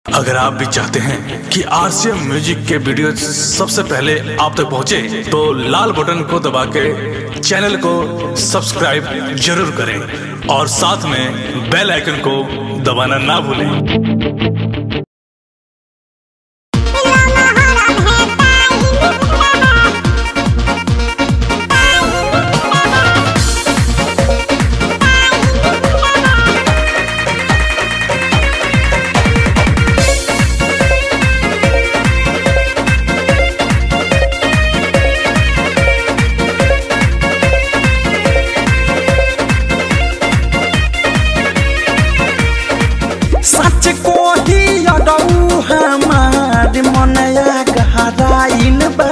अगर आप भी चाहते हैं कि आरसीएम म्यूजिक के वीडियो सबसे पहले आप तक पहुंचे, तो लाल बटन को दबा के चैनल को सब्सक्राइब जरूर करें और साथ में बेल आइकन को दबाना ना भूलें सच को ही अडऊ हमार मनया गहराइन बा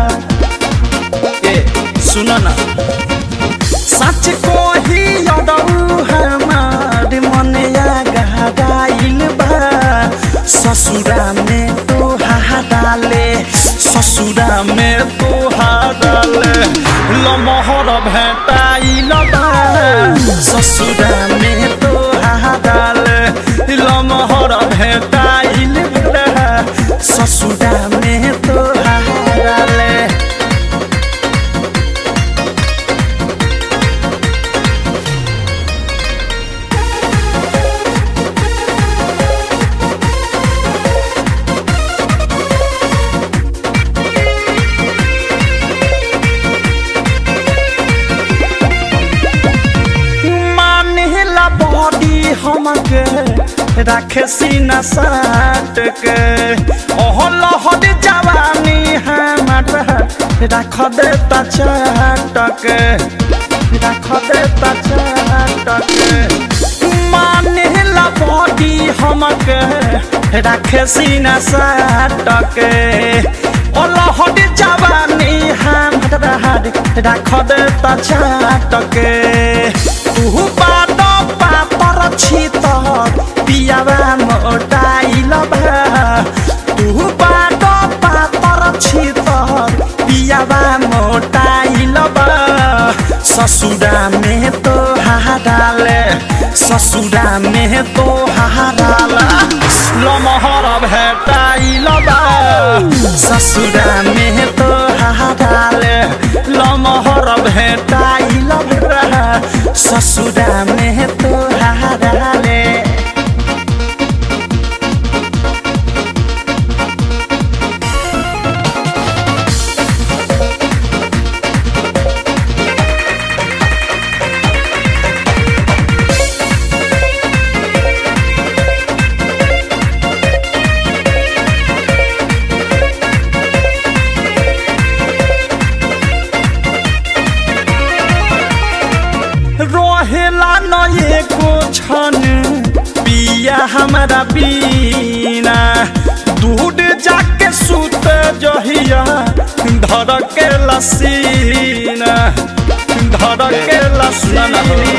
ए सुन ना सच को ही अडऊ हमार मनया गहराइन बा ससुरा में तो हाडाले ससुरा में तो हाडाले लमहर भेटाइल बा ससुरा में तो हाडाले लमहर भेटाइल बा ससुरा में तो हाडाले मानेला बॉडी हमके रखे सीना साट के ओह लहर जवानी हमारा रख देता चाट के रख देता चाट के मानेला बॉडी हमके रखे सीना साट के ओ लहर जवानी हमारा रख देता चाट के तू बात पापर छी त पियावा मोटाइल बा तू बात पापर छी त पियावा मोटाइल बा ससुरा में तो हाडाले ससुरा में तो हाडाला लमहर भेटाइल बा ससुरा में तो हाडाले लमहर भेटाइल बा ससुरा में तो हाडाले रहेला न एको छन पिया हमारा बीना दूध जाके सुत जहिया धर के लसीना धर के लसीना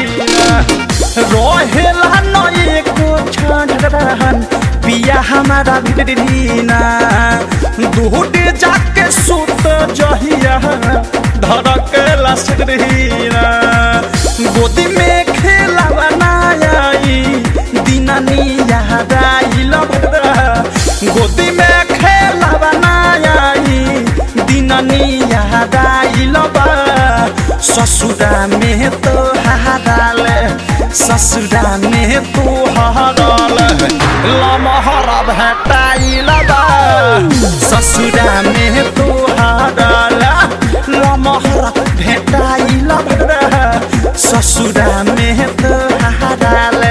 रहेला न एको छन पिया हमारा बीना दूध जाके सुत जहिया धर के लसीना गोदी में खेला बनाई दिनानी याद आइल गोदी में खेला बनाई दिनानी याद आइल ससुरा में तो हाराल ससुरा में तो हाराल लमहर भेटाइल ससुरा में तो हाराल लमहर भेटाइल ससुरा में तो हाराले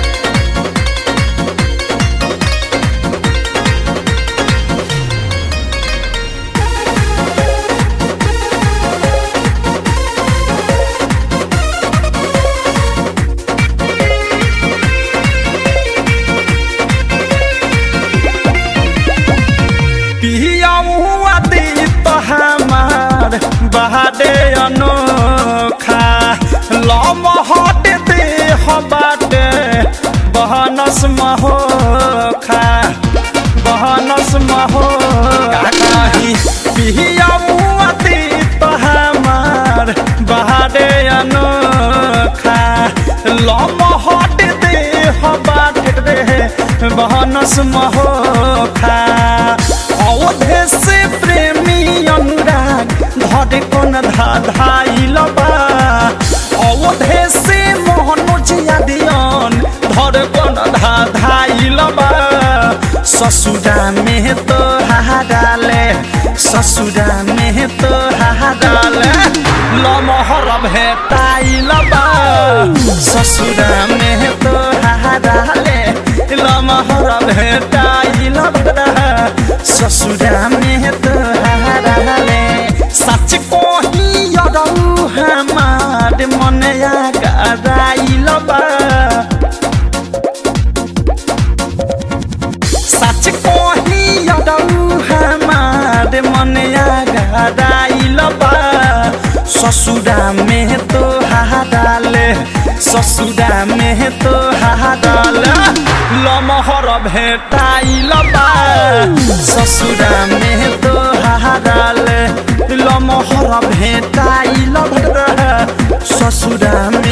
पियाऊआ दी तो हमार बहादे अनोखा लमहट दे हबाटे बहनस महोखा बहनस महो काकाही पियाऊआ दी तो हमार बहादे अनोखा लमहट दे हबाटे बहनस महोखा अवधे से प्रेमी अनुराग धरे कोन धा धाइल बा अवधे से मोहनोज यादियन धरे कोन धा धाइल बा ससुरा में तो हाडाले ससुरा में तो हाडाले लमहर भेटाइल बा ससुरा में तो हाडाले लमहर भेटाइल बा ससुरा में तो हाडाले सच कोही यरौ हमार मन या गराइल बा सच कोही यदौ हमार मन गराइल बा ससुरा में तो हाडाले ससुरा में तो हाडाले लमहर भेटाइल बा ससुरा में तो हाडाले लमहर भेटाइल बा ससुरा में